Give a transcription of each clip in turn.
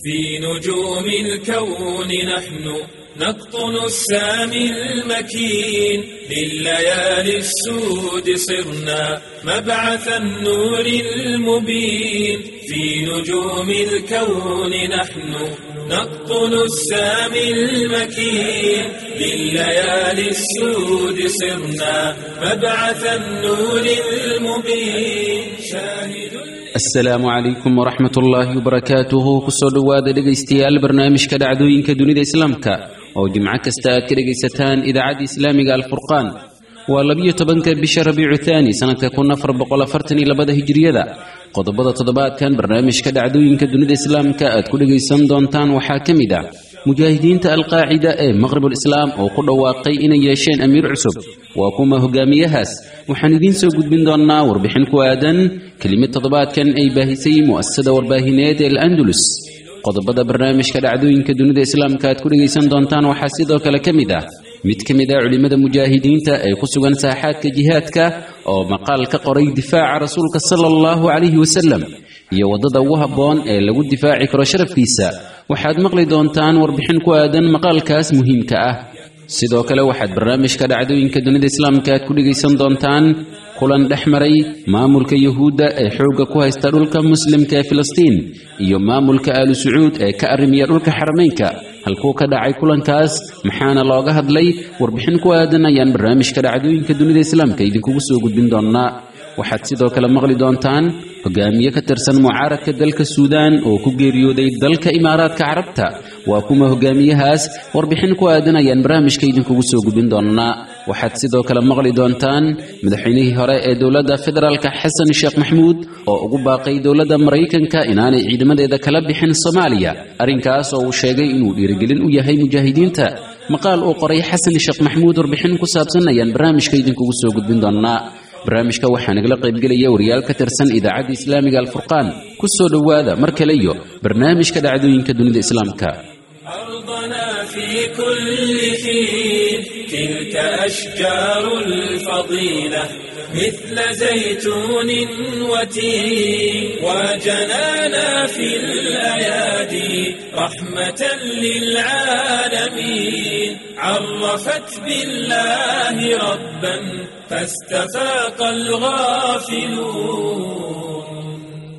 في نجوم الكون نحن نقطن السامي المكين لليالي السود صرنا مبعث النور المبين في نجوم الكون نحن نقطن السامي المكين لليالي السود صرنا مبعث النور المبين شاهد asalaamu calaykum waraxmat ullaahi wabarakaatuhu kusoo dhowaada dhegaystayaal barnaamijka dhacdooyinka dunida islaamka oo jimco kasta aad ka dhegaysataan idaacadda islaamiga alfurqaan waa labiyo tobanka bisha rabiicu thaani sanadka kun afar boqol afartan iyo labada hijiriyada qodobada toddobaadkan barnaamijka dhacdooyinka dunida islaamka aad ku dhegaysan doontaan waxaa ka mid ah mujaahidiinta alqaacida ee maqribul islaam oo ku dhawaaqay inay yeesheen amiir cusub waa kuma hogaamiyahaas waxaan idiin soo gudbin doonnaa warbixin ku aadan kelimad toddobaadkan ay baahisay mu'asasada warbaahineed ee al-andalus qodobada barnaamijka dhacdooyinka dunida islaamka aad ku dhegaysan doontaan waxaa sidoo kale ka mid ah mid ka mid ah culimmada mujaahidiinta ee ku sugan saaxaadka jihaadka oo maqaal ka qoray difaaca rasuulka sala allahu calayhi wasalam iyo waddada ugu habboon ee lagu difaaci karo sharafkiisa waxaad maqli doontaan warbixin ku aadan maqaalkaas muhiimka ah sidoo kale waxaad barnaamijka dhacdooyinka dunida islaamka aad ku dhegaysan doontaan kulan dhex maray maamulka yuhuudda ee xoogga ku haysta dhulka muslimka ee filistiin iyo maamulka aalu sacuud ee ka arrimiya dhulka xarameynka halkuu ka dhacay kulankaas maxaana looga hadlay warbixin ku aadan ayaan barnaamijka dhacdooyinka dunida islaamka idinkugu soo gudbin doonnaa waxaad sidoo kale maqli doontaan hogaamiye ka tirsan mucaaradka dalka suudaan oo ku geeriyooday dalka imaaraadka carabta waa kuma hogaamiyahaas warbixin ku aadan ayaan barnaamijka idinkugu soo gudbin doonnaa waxaad sidoo kale maqli doontaan madaxweynihii hore ee dowladda federaalka xasan sheekh maxmuud oo ugu baaqay dowladda maraykanka inaanay ciidamadeeda kala bixin soomaaliya arrinkaas oo uu sheegay inuu dhiirigelin u yahay mujaahidiinta maqaal uu qoray xasan sheekh maxmuud warbixin ku saabsan ayaan barnaamijka idinkugu soo gudbin doonnaa barnaamijka waxaa nagala qaybgelaya wariyaal ka tirsan idaacadda islaamiga alfurqaan ku soo dhowaada mar kale iyo barnaamijka dhacdooyinka dunida islaamka أرضنا في كل حين تلك أشجار الفضيلة مثل زيتون وتين وجنانا في الأيادي رحمة للعالمين عرفت بالله ربا فاستفاق الغافلون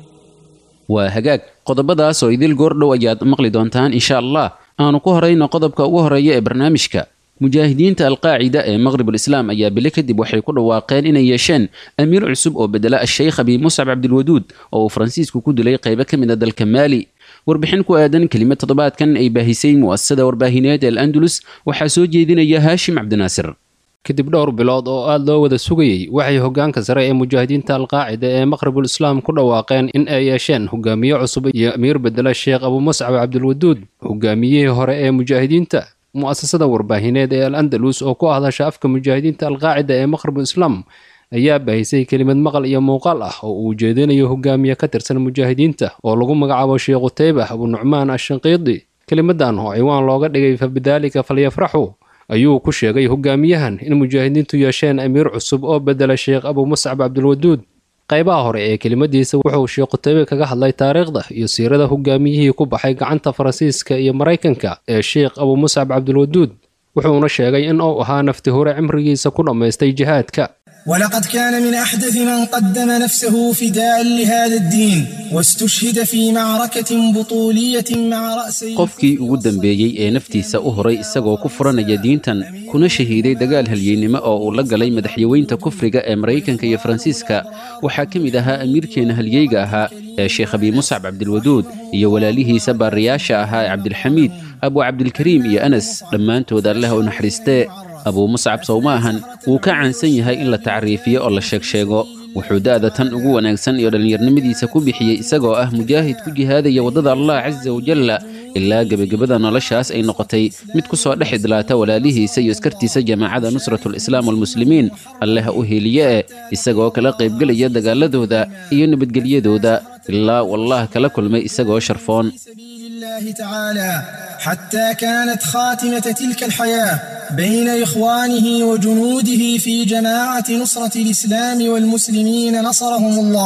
waa hagaag qodobadaas oo idil goordhow ayaad maqli doontaan insha allah aanu ku horayno qodobka ugu horeeya ee barnaamijka mujaahidiinta alqaacida ee maqribul islaam ayaa bile kadib waxay ku dhawaaqeen inay yeesheen amiir cusub oo bedela asheykh abi muscab cabdilwaduud oo uu faransiisku ku dilay qaybo ka mid a dalka maali warbixin ku aadan kelimad toddobaadkan ay baahisay mu'asasada warbaahineed ee al-andalus waxaa soo jeedinaya haashim cabdinaasir kadib dhowr bilood oo aad loo wada sugayey waxay hoggaanka sare ee mujaahidiinta alqaacida ee maqribul islaam ku dhawaaqeen in ay yeesheen hogaamiye cusub iyo amiir bedela sheekh abu muscab cabdilwaduud hogaamiyihii hore ee mujaahidiinta mu'asasada warbaahineed ee al andalus oo ku hadasha afka mujaahidiinta alqaacida ee maqribul islaam ayaa baahisay kelimad maqal iyo muuqaal ah oo uu jeedinayo hogaamiye ka tirsan mujaahidiinta oo lagu magacaabo sheekh qutaybah abu nucmaan ashanqiidi kelimadan oo ciwaan looga dhigay fa bidaalika falyafraxu ayuu ku sheegay hogaamiyahan in mujaahidiintu yeesheen amiir cusub oo bedela sheekh abu muscab cabdilwaduud qaybaha hore ee kelimadiisa wuxuu sheekh qutaybe kaga hadlay taariikhda iyo siirada hogaamiyihii ku baxay gacanta faransiiska iyo maraykanka ee sheekh abu muscab cabdilwaduud wuxuuna sheegay in uu ahaa nafti hore cimrigiisa ku dhammaystay jihaadka ولقد كان من أحدث من قدم نفسه فداء لهذا الدين واستشهد في معركة بطولية مع رأسي qofkii ugu dambeeyey ee naftiisa u horay isagoo ku furanaya diintan kuna shahiiday dagaal halyeennimo oo uu la galay madaxyaweynta kufriga ee maraykanka iyo faransiiska waxaa ka mid ahaa amiirkeena halyeyga ahaa ee sheekh abi muscab cabdilwaduud iyo walaalihiisa baariyaasha ahaa ee cabdilxamiid abu cabdilkariim iyo anas dhammaantood alleh u naxariistee abuu muscab sow ma ahan wuu ka caansan yahay in la tacriifiyo oo la sheegsheego wuxuu da'da tan ugu wanaagsan iyo dhallinyarnimadiisa ku bixiyey isagoo ah mujaahid ku jihaadaya waddada allah casa wajalla ilaa gebagabada noloshaas ay noqotay mid ku soo dhex idlaata walaalihiisa iyo iskartiisa jamaacada nusratulislaam walmuslimiin alleh u heliye e isagoo kala qaybgelaya dagaaladooda iyo nabadgelyadooda ilaa wallah kala kulmay isagoo sharfoon الله تعالى حتى كانت خاتمة تلك الحياة بين إخوانه وجنوده في جماعة نصرة الإسلام والمسلمين نصرهم الله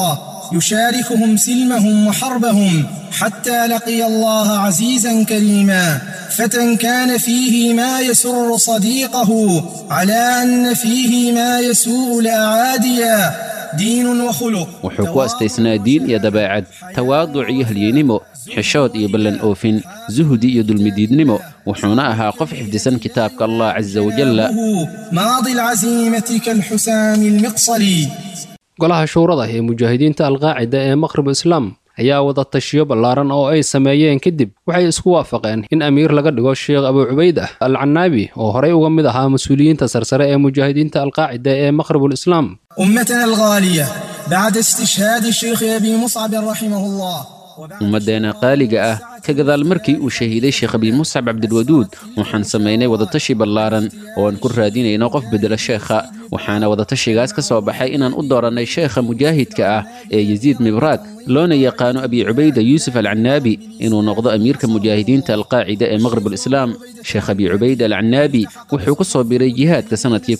يشاركهم سلمهم وحربهم حتى لقي الله عزيزا كريما فتى كان فيه ما يسر صديقه على أن فيه ما يسوء الأعاديا diin wakhuluq wuxuu ku astaysnaa diin iyo dabeecad tawaaduc iyo halyeynimo xishood iyo ballan oofin zuhdi iyo dulmidiidnimo wuxuuna ahaa qof xifdisan kitaabka allah casa wajalla maadi alcasiimati kalxusaami almiqsali golaha shuurada ee mujaahidiinta alqaacida ee maqrib islaam ayaa wada tashiyo ballaaran oo ay sameeyeen kadib waxay isku waafaqeen in amiir laga dhigo sheekh abu cubayd ah al canaabi oo horey uga mid ahaa mas-uuliyiinta sarsare ee mujaahidiinta alqaacida ee maqribul islaam أمتنا الغالية بعد استشهاد الشيخ أبي مصعب رحمه الله ummaddeena qaaliga ah ka gadaal markii uu shahiiday sheekh abi muscab cabdilwaduud waxaan samaynay wadatashi ballaaran oo aan ku raadinayno qof bedela sheekha waxaana wadatashigaas ka soo baxay inaan u doorannay sheekha mujaahidka ah ee yasiid mibraad loona yaqaano abi cubayda yuusuf alcanaabi inuu noqdo amiirka mujaahidiinta alqaacida ee maqribul islaam sheekh abi cubayda alcanaabi wuxuu ku soo biray jihaadka sannadkii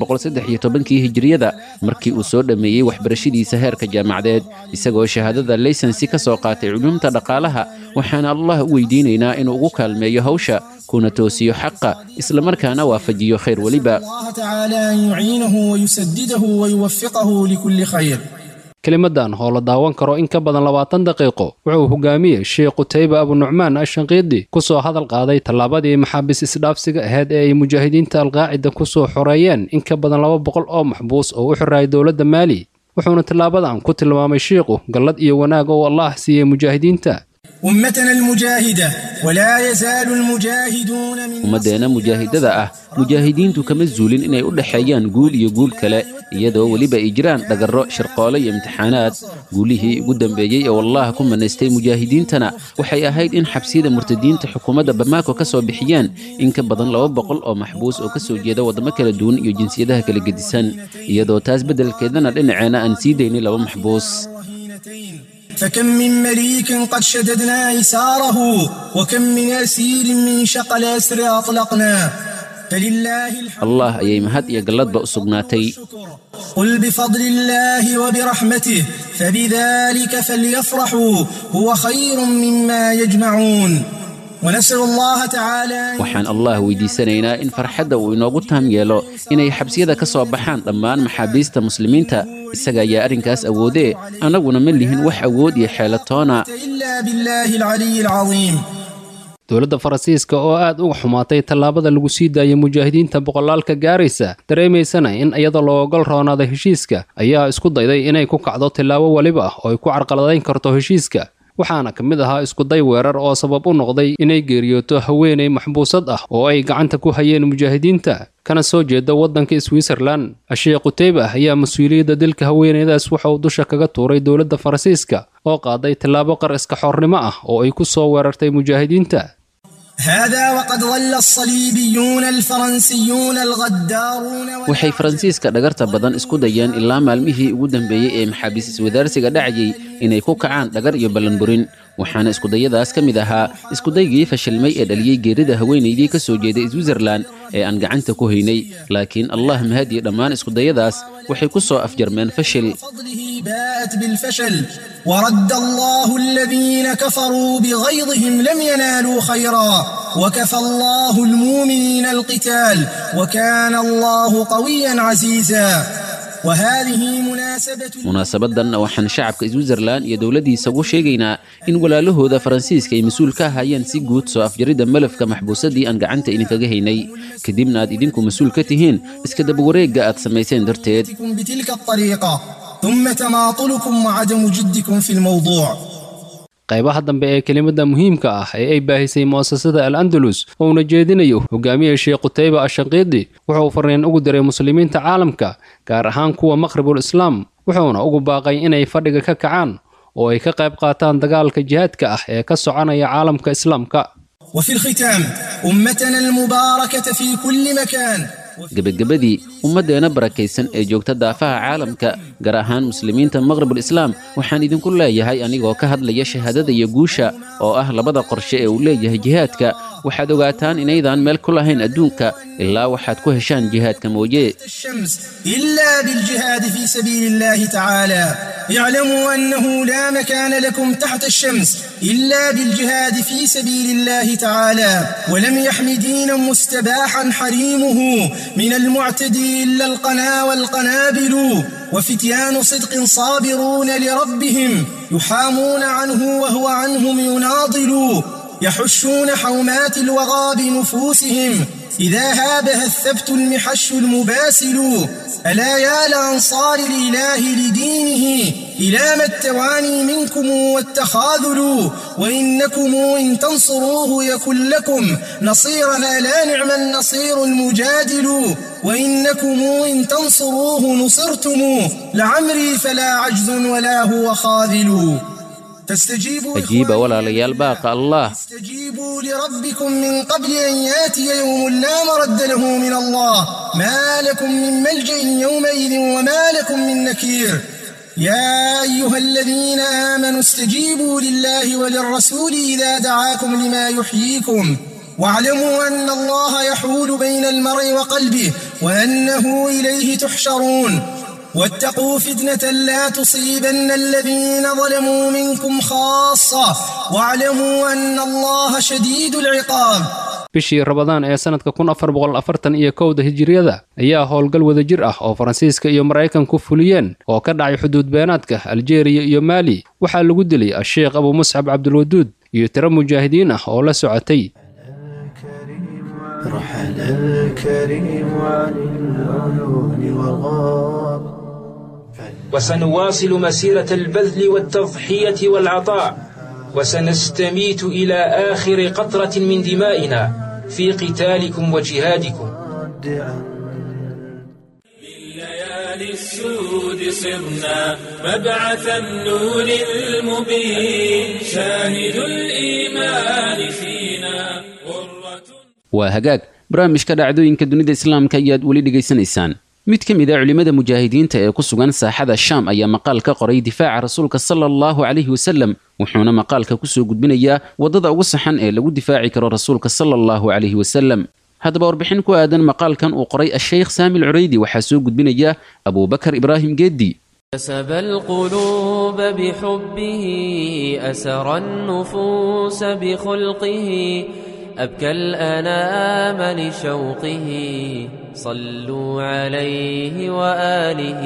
kii hijriyada markii uu soo dhammeeyey waxbarashadiisa heerka jaamacadeed isagoo shahaadada laysansi ka soo qaatay culuumta dhaqaalaha waxaana allah u weydiinaynaa inuu ugu kaalmeeyo hawsha kuna toosiyo xaqa islamarkaana waafajiyo khayr weliba الله تعالى أن يعينه ويسدده ويوفقه لكل خير kelimadan oo la daawan karo in ka badan labaatan daqiiqo wuxuu hogaamiyey sheekh qutayba abunucmaan ashanqiidi ku soo hadal qaaday tallaabadii maxaabiis isdhaafsiga ahayd ee ay mujaahidiinta alqaacida ku soo xoreeyeen in ka badan laba boqol oo maxbuus oo u xiraayay dowladda maali wuxuuna tillaabadan ku tilmaamay shiikhu gallad iyo wanaag oo allah siiyey mujaahidiinta أمتنا المجاهدة ولا يزال المجاهدون من ummaddeena mujaahidada ah mujaahidiintu kama zuulin inay u dhexeeyaan guul iyo guul kale iyadoo weliba ay jiraan dhagarro shirqoole iyo imtixaanaad guulihii ugu dambeeyey ee wallaah ku manaystay mujaahidiintana waxay ahayd in xabsiyada murtadiinta xukuumadda bamaako ka soo bixiyeen in ka badan laba boqol oo maxbuus oo ka soo jeeda waddamo kala duwan iyo jinsiyadaha kala gedisan iyadoo taas beddelkeedana dhinaceena aan sii daynay laba maxbuus فكم من مليك قد شددنا إيساره وكم من أسير من شق الأسر أطلقنا فلله الحمد allah ayay mahad iyo galladba u sugnaatay قل بفضل الله وبرحمته فبذلك فليفرحوا هو خير مما يجمعون ونسأل الله تعالى أن waxaan allah weydiisanaynaa in farxadda uu inoogu taam yeelo inay xabsiyada ka soo baxaan dhammaan maxaabiista muslimiinta isaga ayaa arrinkaas awoodee annaguna ma lihin wax awood iyo xeelatoona إلا بالله العلي العظيم dowladda faransiiska oo aad uga xumaatay tallaabada lagu sii daayay mujaahidiinta boqolaalka gaaraysa dareemaysana in iyada loo ogol roonaaday heshiiska ayaa isku dayday inay ku kacdo tillaabo weliba oo ay ku carqaladayn karto heshiiska waxaana ka mid ahaa iskuday weerar oo sabab u noqday inay geeriyooto haweenay maxbuusad ah oo ay gacanta ku hayeen mujaahidiinta kana soo jeeda waddanka switzerlan asheekh quteyba ayaa mas-uuliyadda dilka haweenaydaas waxa uu dusha kaga tuuray dowladda faransiiska oo qaaday tillaabo qar iska xornimo ah oo ay ku soo weerartay mujaahidiinta هذا وقد ظل الصليبيون الفرنسيون الغدارون waxay faransiiska dhagarta badan isku dayeen ilaa maalmihii ugu dambeeyey ee maxaabiis iswadaarsiga dhacayay inay ku kacaan dhagar iyo ballanburin waxaana iskudayadaas ka mid ahaa iskudaygii fashilmay ee dhaliyey geerida haweenaydii ka soo jeeday switzerlan ee aan gacanta ku haynay laakiin allah mahadiye dhammaan iskudayadaas waxay ku soo afjarmeen fashil فضله باءت بالفشل ورد الله الذين كفروا بغيظهم لم ينالوا خيرا وكفى الله المؤمنين القتال وكان الله قويا عزيزا وهذه مناسبة munaasabadan waxaan shacabka switzerlan iyo dowladdiisa ugu sheegaynaa in walaalahooda faransiiska ay mas-uul ka ahaayeen si guud soo afjaridda malafka maxbuusadii aan gacanta idinkaga haynay kadibna aad idinku mas-uul ka tihiin iska dabawareegga aad samayseen darteed جدكم بتلك الطريقة ثم تماطلكم وعدم جدكم في الموضوع qaybaha dambe ee kelimada muhiimka ah ee ay baahisay mu'asasada al andalus oo uuna jeedinayo hogaamiye sheekh qutayba ashanqiidi wuxuu fariin ugu diray muslimiinta caalamka gaar ahaan kuwa maqribul islaam wuxuuna ugu baaqay inay fadhiga ka kacaan oo ay ka qayb qaataan dagaalka jihaadka ah ee ka soconaya caalamka islaamka وفي الختام أمتنا المباركة في كل مكان gebagabadii ummaddeena barakaysan ee joogta daafaha caalamka gaar ahaan muslimiinta maqribul islaam waxaan idinku leeyahay anigoo ka hadlaya shahaadada iyo guusha oo ah labada qorshe ee uu leeyahay jihaadka waxaad ogaataan inaydaan meel ku lahayn adduunka ilaa waxaad ku heshaan jihaadka mooye الشمس إلا بالجهاد في سبيل الله تعالى اعلموا أنه لا مكان لكم تحت الشمس إلا بالجهاد في سبيل الله تعالى ولم يحم دينا مستباحا حريمه من المعتدي إلا القنا والقنابل وفتيان صدق صابرون لربهم يحامون عنه وهو عنهم يناضل يحشون حومات الوغى بنفوسهم إذا هابها الثبت المحش المباسل ألا يا لأنصار الإله لدينه إلى ما التواني منكم والتخاذل وإنكم إن تنصروه يكن لكم نصيرا لا نعم النصير المجادل وإنكم إن تنصروه نصرتم لعمري فلا عجز ولا هو خاذل فاستجيبوا ajiiba walaalayaal baaqa allah استجيبوا لربكم من قبل أن ياتي يوم لا مرد له من الله ما لكم من ملجأ يومئذ وما لكم من نكير يا أيها الذين آمنوا استجيبوا لله وللرسول إذا دعاكم لما يحييكم واعلموا أن الله يحول بين المرء وقلبه وأنه إليه تحشرون واتقوا فتنة لا تصيبن الذين ظلموا منكم خاصة واعلموا أن الله شديد العقاب bishii rabadaan ee sannadka kun afar boqol afartan iyo kowda hijiriyada ayaa howlgal wadajir ah oo faransiiska iyo maraykanku fuliyeen oo ka dhacay xuduud beenaadka aljeeriya iyo maali waxaa lagu dilay a-sheekh abu muscab cabdulwaduud iyo tiro mujaahidiin ah oo la socotay رحل الكريم عن العيون والغار وسنواصل مسيرة البذل والتضحية والعطاء وسنستميت إلى آخر قطرة من دمائنا في قتالكم وجهادكم ليالي السود صرنا مبعث النور المبين شاهد الإيمان فينا غرة waa hagaag barnaamijka dhacdooyinka dunida islaamka ayaad weli dhegaysanaysaan mid ka mid a culimmada mujaahidiinta ee ku sugan saaxada shaam ayaa maqaal ka qoray difaaca rasuulka sala allahu calayhi wasalem wuxuuna maqaalka kusoo gudbinayaa waddada ugu saxan ee lagu difaaci karo rasuulka sala allahu calayhi wasalem haddaba warbixin ku aadan maqaalkan uu qoray asheykh saamil cureydi waxaa soo gudbinaya abuubakar ibraahim geeddi كسب القلوب بحبه أسر النفوس بخلقه أبكى الأنام لشوقه صلوا عليه وآله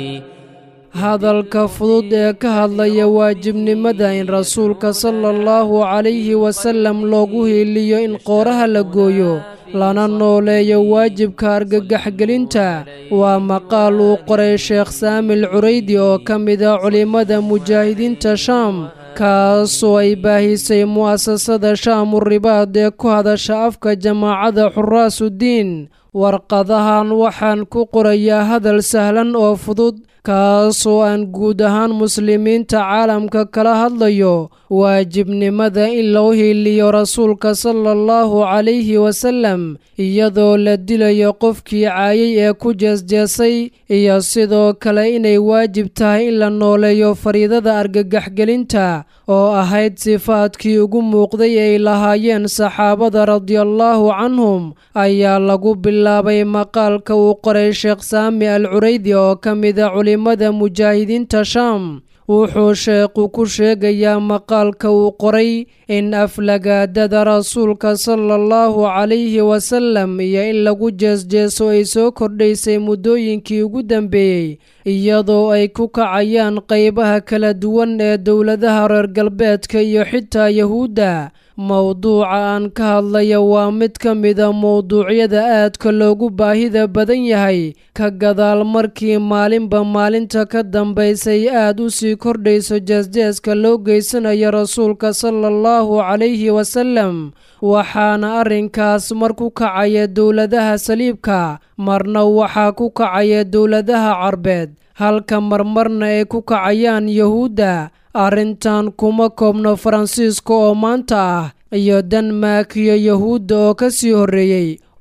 hadalka fudud ee ka hadlaya waajibnimada in rasuulka sala allahu calayhi wasallam loogu hiiliyo in qooraha la gooyo lana nooleeyo waajibka argagaxgelinta waa maqaal uu qoray sheekh saamil curaydi oo ka mida culimmada mujaahidiinta shaam kaasoo ay baahisay mu'asasada shaamu ribaad ee ku hadasha afka jamaacada xuraasudiin warqadahan waxaan ku qorayaa hadal sahlan oo fudud kaasoo aan guud ahaan muslimiinta caalamka kala hadlayo waajibnimada in loo hiiliyo rasuulka sala allahu calayhi wasallam iyadoo la dilayo qofkii caayay ee ku jeesjeesay iyo sidoo kale inay waajib tahay in la nooleeyo fariidada argagaxgelinta oo ahayd sifaadkii ugu muuqday ay lahaayeen saxaabada radiallaahu canhum ayaa lagu bilaabay maqaalka uu qoray sheekh saami al curaydi oo ka mida culimmada mujaahidiinta shaam wuxuu sheekhu ku sheegayaa maqaalka uu qoray in aflagaadada rasuulka sala allahu calayhi wasallam iyo in lagu jeesjeeso ay soo kordhaysay muddooyinkii ugu dambeeyey iyadoo ay ku kacayaan qaybaha kala duwan ee dowladaha reer galbeedka iyo xitaa yahuudda mowduuca aan ka hadlaya waa mid ka mida mowduucyada aadka loogu baahida badan yahay ka gadaal markii maalinba maalinta ka dambaysay aad u sii kordhayso jeesjeeska loo geysanayo rasuulka sala allahu calayhi wasallam waxaana arrinkaas mar ku kacaya dowladaha saliibka marna waxaa ku kacaya dowladaha carbeed halka marmarna ay ku kacayaan yahuudda arrintan kuma koobno faransiiska oo maanta ah iyo denmark iyo yahuudda oo ka sii horreeyey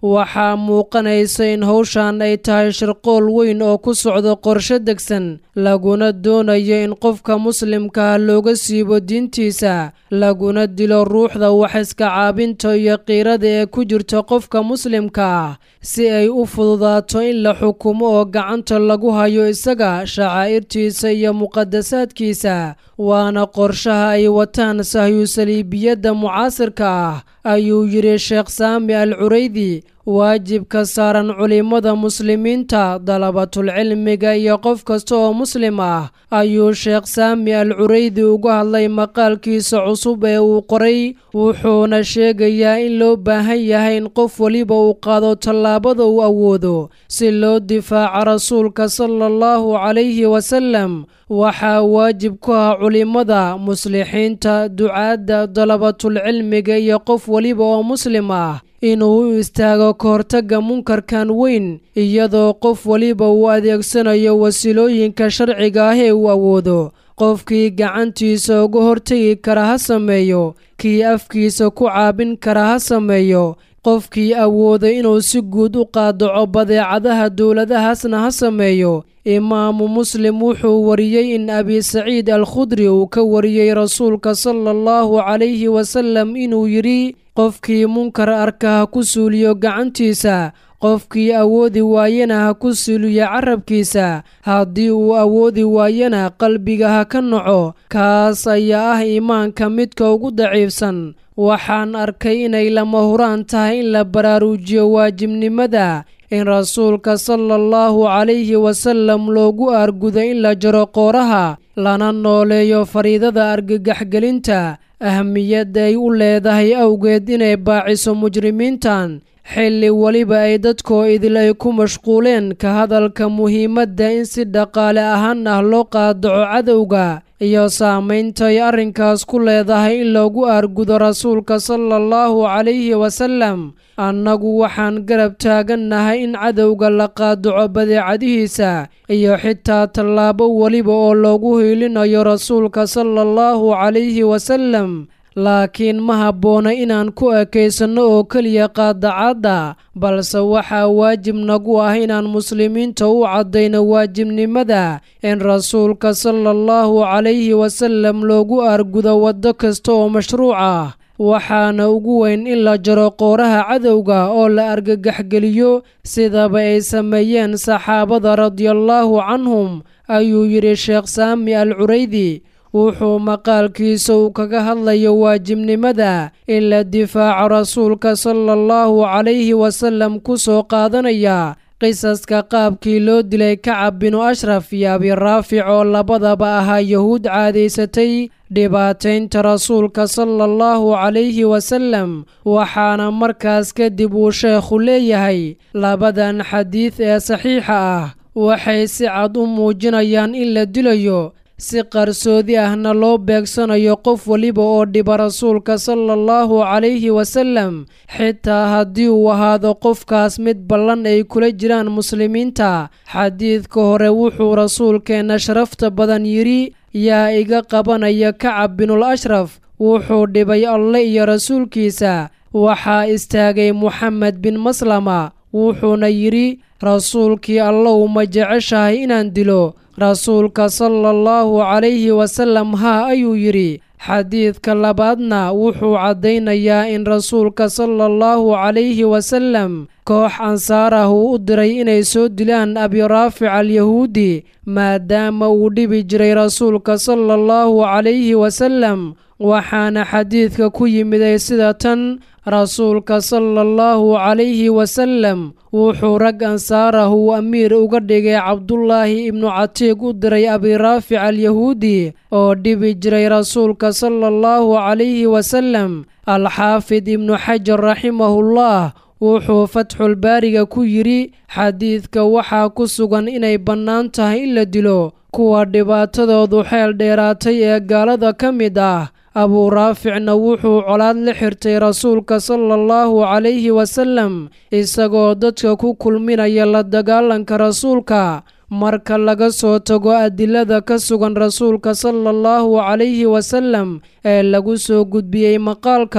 waxaa muuqanaysa in howshan ay tahay shirqool weyn oo ku socdo qorsho degsan laguna doonayo in qofka muslimkaah looga siibo diintiisa laguna dilo ruuxda wax iska caabinta iyo qiirada ee ku jirta qofka muslimka ah si ay u fududaato in la xukumo oo gacanta lagu hayo isaga shacaa'irtiisa iyo muqadasaadkiisa waana qorshaha ay wataan sahyusaliibiyadda mucaasirka ah ayuu yidhi sheekh saami al curaydi waajibka saaran culimmada muslimiinta dalabatulcilmiga iyo qof kasta oo muslim ah ayuu sheekh saami al curaydi uga hadlay maqaalkiisa cusub ee uu qoray wuxuuna sheegayaa in loo baahan yahay in qof weliba uu qaado tallaabada uu awoodo si loo difaaco rasuulka sala allahu calayhi wasalam waxaa waajib ku ah culimmada muslixiinta ducaadda dalabatulcilmiga iyo qof weliba oo muslim ah inuu u istaago ka hortagga munkarkan weyn iyadoo qof weliba uu adeegsanayo wasiilooyinka sharciga ah ee uu awoodo qofkii gacantiisa uga hortegi kara ha sameeyo kii afkiisa ku caabin kara ha sameeyo qofkii awooda inuu si guud u qaadaco badeecadaha dowladahaasna ha sameeyo imaamu muslim wuxuu wariyey in abi saciid al khudri uu ka wariyey rasuulka sala allahu calayhi wasalam inuu yidhi qofkii munkar arka ha ku suuliyo gacantiisa qofkii awoodi waayana ha ku suuliyo carabkiisa haddii uu awoodi waayana qalbiga ha ka naco kaas ayaa ah iimaanka midka ugu daciifsan waxaan arkay inay lama huraan tahay in la baraaruujiyo waajibnimada in rasuulka sala allahu calayhi wasalam loogu aargudo in la jaro qooraha lana nooleeyo fariidada argagaxgelinta ahmiyadda ay u leedahay awgeed inay baaciso mujrimiintan xilli weliba ay dadkoo idil ay ku mashquuleen ka hadalka muhiimadda in si dhaqaale ahaan ah loo qaadaco cadowga iyo saamaynta ay arrinkaas ku leedahay in loogu aargudo rasuulka sala allahu calayhi wasalam annagu waxaan garab taagannahay in cadowga la qaadaco badeecadihiisa iyo xitaa tallaabo weliba oo loogu hiilinayo rasuulka sala allahu calayhi wasalam laakiin ma habboona inaan ku ekaysanno oo keliya qaadacadda balse waxaa waajib nagu ah inaan muslimiinta u caddayno waajibnimada in rasuulka sala allahu calayhi wasalam loogu aargudo waddo kasta oo mashruuc ah waxaana ugu weyn in la jaro qooraha cadowga oo la argagaxgeliyo sidaba ay sameeyeen saxaabada radiallaahu canhum ayuu yidhi sheekh saami al curaydi wuxuu maqaalkiisa uu kaga hadlayo waajibnimada in la difaaco rasuulka sala allahu calayhi wasalam ku soo qaadanaya qisaska qaabkii loo dilay kacab binu ashraf iyo abiraafic oo labadaba ahaa yahuud caadaysatay dhibaataynta rasuulka sala allahu calayhi wasalam waxaana markaas kadib uu sheekhu leeyahay labadan xadiid ee saxiixa ah waxay si cad u muujinayaan in la dilayo si qarsoodi ahna loo beegsanayo qof weliba oo dhiba rasuulka sala allahu calayhi wasalam xitaa haddii uu ahaado qofkaas mid ballan ay kula jiraan muslimiinta xadiidka hore wuxuu rasuulkeenna sharafta badan yidhi yaa iga qabanaya kacab binul ashraf wuxuu dhibay alle iyo rasuulkiisa waxaa istaagay moxamed bin maslama wuxuuna yidhi rasuulkii allow ma jeceshahay inaan dilo rasuulka sala allahu calayhi wasalam haa ayuu yidhi xadiidka labaadna wuxuu caddaynayaa in rasuulka sala allahu calayhi wasalam koox ansaar ah uu u diray inay soo dilaan abiraafic alyahuudi maadaama uu dhibi jiray rasuulka sala allahu calayhi wasalam waxaana xadiidka ku yimiday sida tan rasuulka sala allahu calayhi wasalam wuxuu rag ansaar ah uu amiir uga dhigay cabdullaahi ibnu catiiq u diray abiraafic alyahuudi oo dhibi jiray rasuulka sala allahu calayhi wasalam alxaafid ibnu xajar raximahullah wuxuu fatxulbaariga ku yidhi xadiidka waxaa ku sugan inay bannaan tahay in la dilo kuwa dhibaatadoodu xeel dheeraatay ee gaalada ka mid ah abuu raaficna wuxuu colaad la xirtay rasuulka sala allahu calayhi wasalam isagoo dadka ku kulminaya la dagaalanka rasuulka marka laga soo tago adilada ka sugan rasuulka sala allahu calayhi wasalam ee lagu soo gudbiyey maqaalka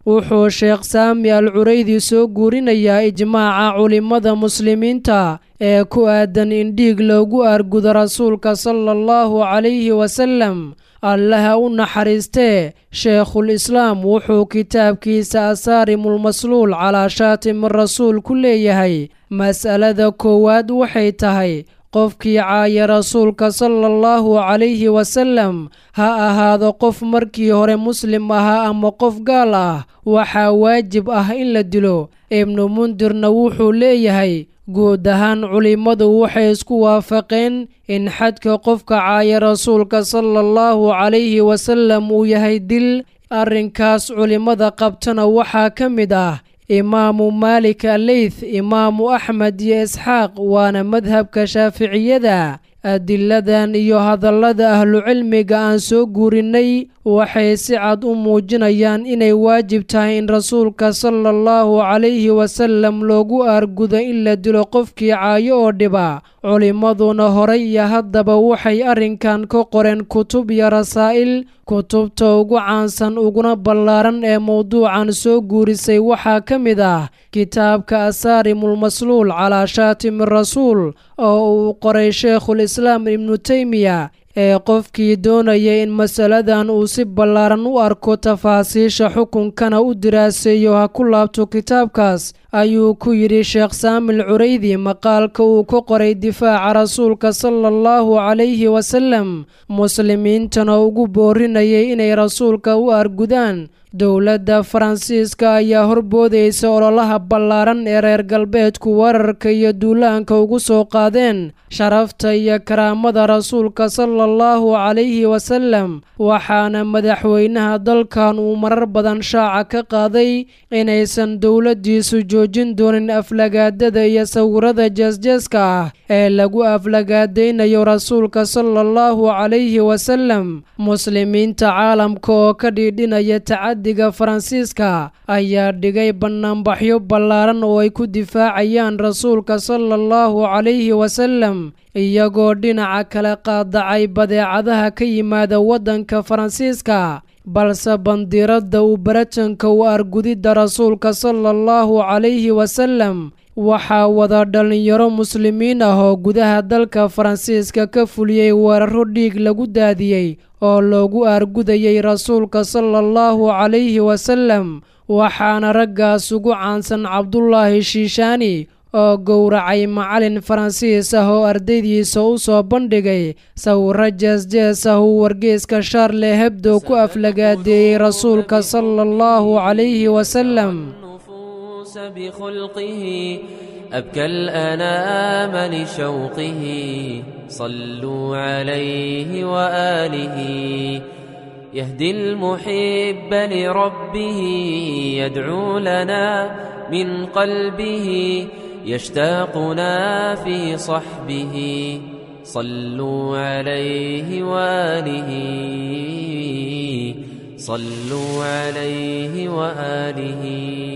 wuxuu sheekh saami al curaydi soo guurinayaa ijmaaca culimmada muslimiinta ee ku aadan in dhiig loogu aargudo rasuulka sala allahu calayhi wasallam allaha u naxariistee sheekhul islaam wuxuu kitaabkiisa asaarimulmasluul calaa shaatimi rasuul ku leeyahay mas'alada koowaad waxay tahay qofkii caaya rasuulka sala allahu calayhi wasallam ha ahaado qof markii hore muslim ahaa ama qof gaal ah waxaa waajib ah in la dilo ibnu mundirna wuxuu leeyahay guud ahaan culimmadu waxay isku waafaqeen in xadka qofka caaya rasuulka sala allahu calayhi wasallam uu yahay dil arrinkaas culimmada qabtana waxaa ka mid ah imaamu maalik aleyth imaamu axmed iyo isxaaq waana madhabka shaaficiyada adiladan iyo hadallada ahlucilmiga aan soo guurinnay waxay si cad u muujinayaan inay waajib tahay in rasuulka sala allahu calayhi wasallam loogu aargudo in la dilo qofkii caayo oo dhiba culimmaduna horay iyo haddaba waxay arrinkan ka qoreen kutub iyo rasaa'il kutubta ugu caansan uguna ballaaran ee mowduucan soo guurisay waxaa ka mid ah kitaabka asaarimulmasluul calaa shaatimi rasuul oo uu qoray sheikhul islaam ibnu teymiya ee qofkii doonaya in masaladan uu si ballaaran u arko tafaasiisha xukunkana u diraaseeyo ha ku laabto kitaabkaas ayuu ku yidhi sheekh saamil curaydi maqaalka uu ka qoray difaaca rasuulka sala allahu calayhi wasallam muslimiintana ugu boorinayay inay rasuulka u argudaan dowladda faransiiska ayaa horboodaysa ololaha ballaaran ee reer galbeedku wararka iyo duulaanka ugu soo qaadeen sharafta iyo karaamada rasuulka sala allahu calayhi wasallam waxaana madaxweynaha dalkan uu marar badan shaaca ka qaaday inaysan dowladdiisu joojin doonin aflagaadada iyo sawirada jeesjeeska ah ee lagu aflagaadaynayo rasuulka sala allahu calayhi wasallam muslimiinta caalamka oo ka dhiidhinaya tacadiga faransiiska ayaa dhigay bannaanbaxyo ballaaran oo ay ku difaacayaan rasuulka sala allahu calayhi wasallam iyagoo dhinaca kale qaadacay badeecadaha ka yimaada waddanka faransiiska balse bandiiradda uu baratanka u argudidda rasuulka sala allahu calayhi wasallam waxaa wada dhallinyaro muslimiin ah oo gudaha dalka faransiiska ka fuliyey weeraro dhiig lagu daadiyey oo loogu argudayay rasuulka sala allahu calayhi wasallam waxaana raggaas ugu caansan cabdulaahi shiishaani oo gowracay macalin faransiis ah oo ardaydiisa u soo bandhigay sawiro jeesjees ah uu wargeyska shaarle hebdo ku aflagaadeeyey rasuulka sala allahu calayhi wasallam بخلقه أبكى الأنام لشوقه صلوا عليه وآله يهدي المحب لربه يدعو لنا من قلبه يشتاقنا في صحبه صلوا عليه وآله صلوا عليه وآله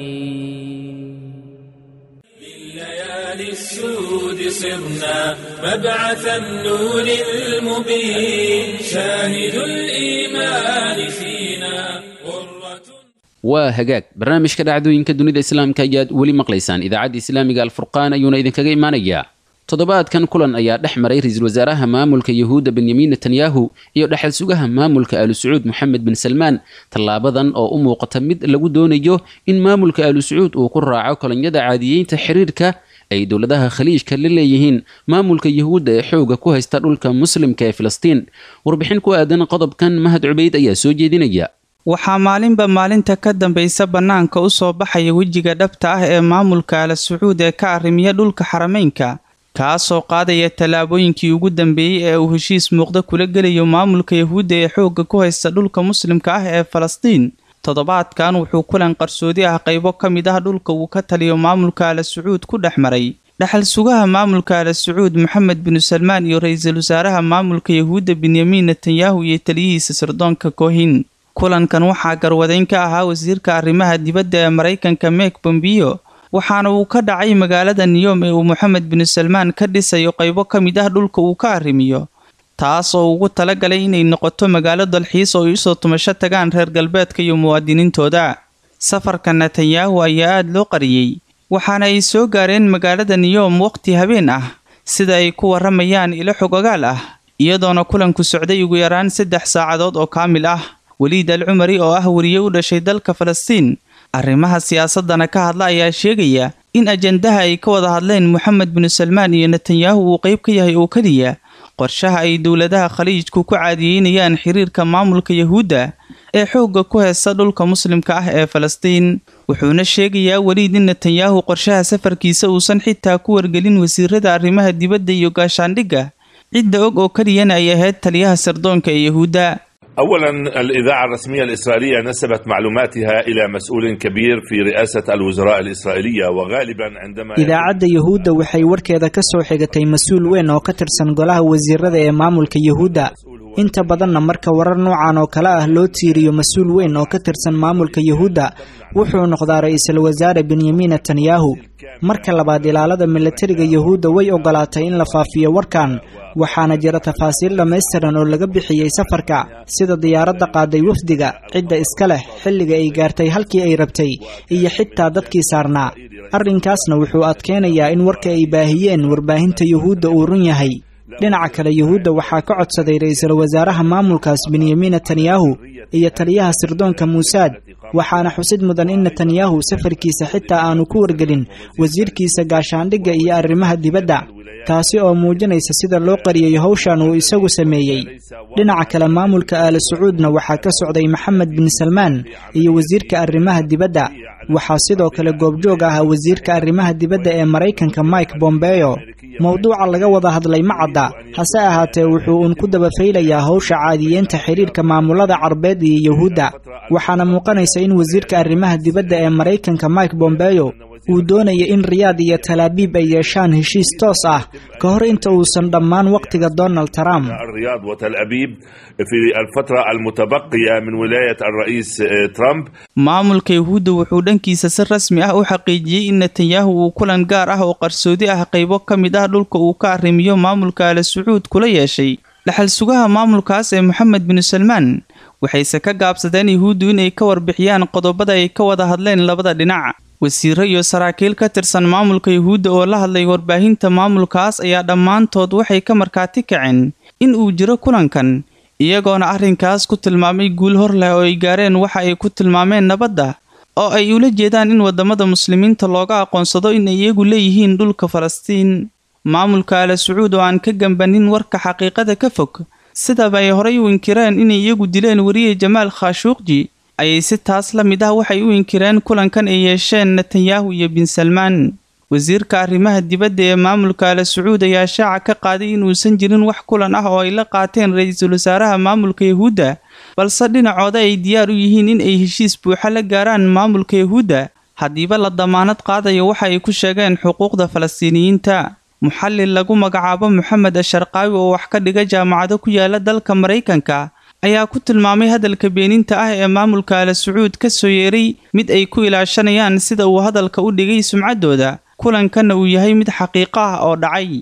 ليالي السود صرنا مبعث النور المبين شاهد الإيمان فينا غرة waa hagaag barnaamijka dhacdooyinka dunida islaamka ayaad weli maqlaysaan idaacadda islaamiga alfurqaan ayuuna idinkaga imanayaa toddobaadkan kulan ayaa dhex maray ra-iisul wasaaraha maamulka yahuudda benyamin netanyahu iyo dhexal sugaha maamulka aalu sacuud moxamed bin salmaan tallaabadan oo u muuqata mid lagu doonayo in maamulka aalu sacuud uu ku raaco kolonyada caadiyeynta xiriirka ay dowladaha khaliijka la leeyihiin maamulka yahuudda ee xooga ku haysta dhulka muslimka ee filistiin warbixin ku aadan qodobkan mahad cubayd ayaa soo jeedinaya waxaa maalinba maalinta ka dambaysa bannaanka u soo baxaya wejiga dhabta ah ee maamulka ala sacuud ee ka arrimiya dhulka xarameynka kaasoo qaadaya tallaabooyinkii ugu dambeeyey ee uu heshiis muuqda kula gelayo maamulka yahuudda ee xoogga ku haysta dhulka muslimka ah ee falastiin toddobaadkan wuxuu kulan qarsoodi ah qaybo ka mid ah dhulka uu ka taliyo maamulka ala sacuud ku dhex maray dhexal sugaha maamulka ala sacuud moxamed binu salmaan iyo ra-iisul wasaaraha maamulka yahuudda benyamin netanyahu iyo taliyihiisa sirdoonka kohin kulankan waxaa garwadeyn ka ahaa wasiirka arrimaha dibadda ee maraykanka meek bombiyo waxaana uu ka dhacay magaalada niyom ee uu moxamed binu salmaan ka dhisayo qaybo ka mid ah dhulka uu ka arrimiyo taas oo ugu talagalay inay noqoto magaalo dalxiis oo ay usoo tumasho tagaan reer galbeedka iyo muwaadiniintooda safarka netanyahu ayaa aad loo qariyey waxaana ay soo gaareen magaalada niyom waqti habeen ah sida ay ku warramayaan ilo xog ogaal ah iyadoona kulanku socday ugu yaraan saddex saacadood oo kaamil ah weliid al cumari oo ah weriye u dhashay dalka falastiin arrimaha siyaasadana ka hadla ayaa sheegaya in ajandaha ay ka wada hadleen moxamed binu salmaan iyo netanyahu uu qayb ka yahay oo keliya qorshaha ay dowladaha khaliijku ku caadiyeynayaan xiriirka maamulka yahuudda ee xoogga ku heesta dhulka muslimka ah ee falastiin wuxuuna sheegayaa weliid in netanyahu qorshaha safarkiisa uusan xitaa ku wargelin wasiirada arrimaha dibadda iyo gaashaandhigga cidda og oo keliyana ay ahayd taliyaha sirdoonka ee yahuudda اولا الاذاعه الرسميه الاسرائيليه نسبت معلوماتها الى مسؤول كبير في رئاسه الوزراء الاسرائيليه وغالبا عندما idaacadda yahuudda waxay warkeeda ka soo xigatay mas-uul weyn oo ka tirsan golaha wasiirada ee maamulka yahuudda inta badanna marka warar noocan oo kale ah loo tiiriyo mas-uul weyn oo ka tirsan maamulka yahuudda wuxuu noqdaa ra-iisul wasaare benyamin netanyahu marka labaad ilaalada milatariga yahuudda way ogolaatay in la faafiyo warkan waxaana jira tafaasiil dhammaystiran oo laga bixiyey safarka sida diyaaradda qaaday wafdiga cidda iska leh xilliga ay gaartay halkii ay rabtay iyo xitaa dadkii saarnaa arrinkaasna wuxuu adkeynayaa in warka ay baahiyeen warbaahinta yuhuudda uu run yahay dhinaca kale yuhuudda waxaa ka codsaday ra-iisul wasaaraha maamulkaas benyamin netanyahu iyo taliyaha sirdoonka muusaad waxaana xusid mudan in netanyahu safarkiisa xitaa aanu ku wargelin wasiirkiisa gaashaandhigga iyo arrimaha dibadda taasi oo muujinaysa sida loo qariyey howshan uu isagu sameeyey dhinaca kale maamulka aali sacuudna waxaa ka socday maxamed bin salmaan iyo wasiirka arrimaha dibadda waxaa sidoo kale goobjoog ah wasiirka arrimaha dibadda ee maraykanka mike bombeo mowduuca laga wada hadlay ma cadda hase ahaatee wuxuu uun ku dabafaylayaa howsha caadiyeenta xiriirka maamulada carbeed iyo yuhuudda waxaana muuqanaysa in wasiirka arrimaha dibadda ee maraykanka mike bombeo uu doonaya in riyaad iyo talaabiib ay yeeshaan heshiis toos ah ka hor inta uusan dhammaan wakhtiga donald trump الرياض وتل أبيب في الفترة المتبقية من ولاية الرئيس ترامب maamulka yahuudda wuxuu dhankiisa si rasmi ah u xaqiijiyey in netanyahu uu kulan gaar ah oo qarsoodi ah qaybo ka mid ah dhulka uu ka arrimiyo maamulka ala sacuud kula yeeshay dhaxal sugaha maamulkaas ee moxamed binu salmaan waxayse ka gaabsadeen yahuuddu inay ka warbixiyaan qodobada ay ka wada hadleen labada dhinac wasiiro iyo saraakiil ka tirsan maamulka yahuudda oo la hadlay warbaahinta maamulkaas ayaa dhammaantood waxay ka markaati kaceen in uu jiro kulankan iyagoona arrinkaas ku tilmaamay guul hor leh oo ay gaareen waxa ay ku tilmaameen nabadda oo ay ula jeedaan in waddamada muslimiinta looga aqoonsado in ay iyagu leeyihiin dhulka falastiin maamulka ala sacuud oo aan ka gambanin warka xaqiiqada ka fog sidaba ay horay u inkireen inay iyagu dileen weriye jamaal khashuuqji ayay si taas la mid ah waxay u inkireen kulankan ay yeesheen netanyahu iyo bin salmaan wasiirka arrimaha dibadda ee maamulka ala sacuud ayaa shaaca ka qaaday inuusan jirin wax kulan ah oo ay la qaateen ra-iisul wasaaraha maamulka yahuudda balse dhinacooda ay diyaar u yihiin in ay heshiis buuxa la gaaraan maamulka yahuudda haddiiba la damaanad qaadayo waxa ay ku sheegeen xuquuqda falastiiniyiinta muxallil lagu magacaabo moxamed asharqaawi oo wax ka dhiga jaamacado ku yaala dalka maraykanka ayaa ku tilmaamay hadalka beeninta ah ee maamulka ala sacuud ka soo yeeray mid ay ku ilaashanayaan sida uu hadalka u dhigay sumcaddooda kulankanna uu yahay mid xaqiiqo ah oo dhacay